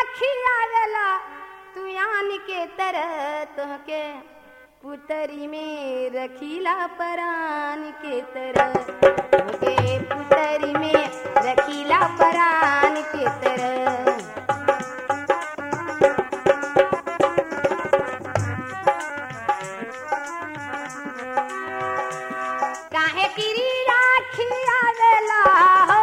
खियावेला तू यान के तरह तोहके पुतरी में रखीला परान के तरह तोहके पुतरी में रखीला परान के तरह काहे किरी राखी आवेला हो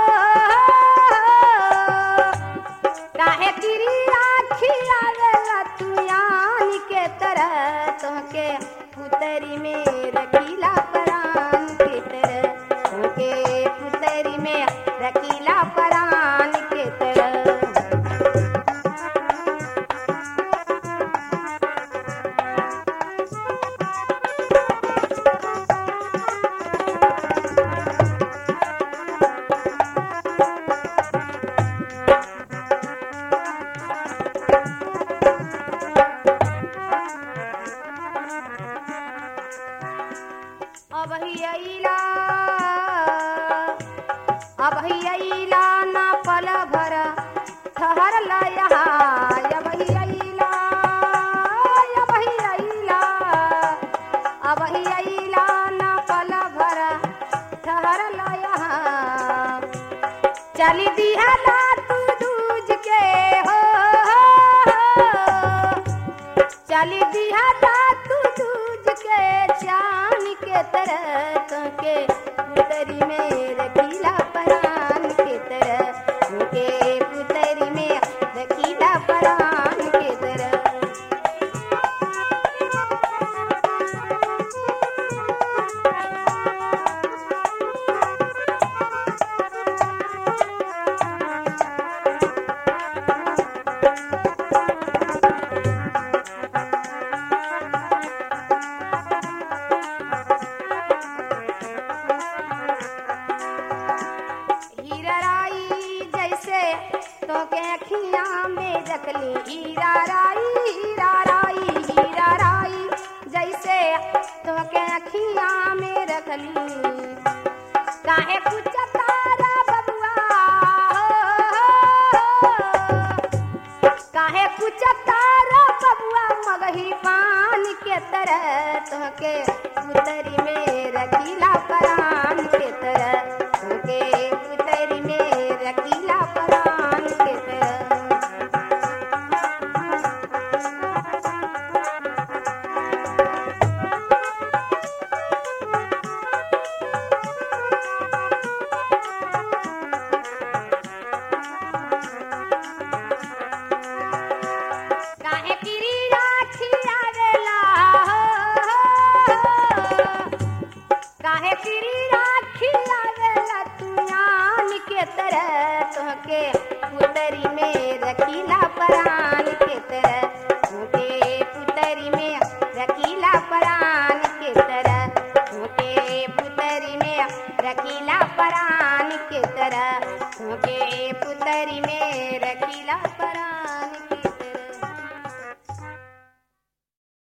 काहे किरी राखी आवेला तू यान के तरह तोहके पुतरी में रखीला परान के तरह तोहके पुतरी में रखीला परान के तरह अब ही अइला अब ही अइला ना पल भर ठहर लया अब ही अइला अब ही अइला अब ही अइला ना पल भर ठहर लया चली दिहला तू दूज के हो चली दिहला तू दूज के चान के तरह तोके पुतरी में रखीला परान के तरह तोके पुतरी में रखीला परान के तरह हीराराई जैसे तो के अखियां में रखली हीराराई हीराराई हीराराई जैसे तो के अखियां में रखली काहे कुछ तारा बबुआ काहे कुछ तारा बबुआ मगही पान के तरह तोहके पुतरी में रखीला परान के तरह तोहके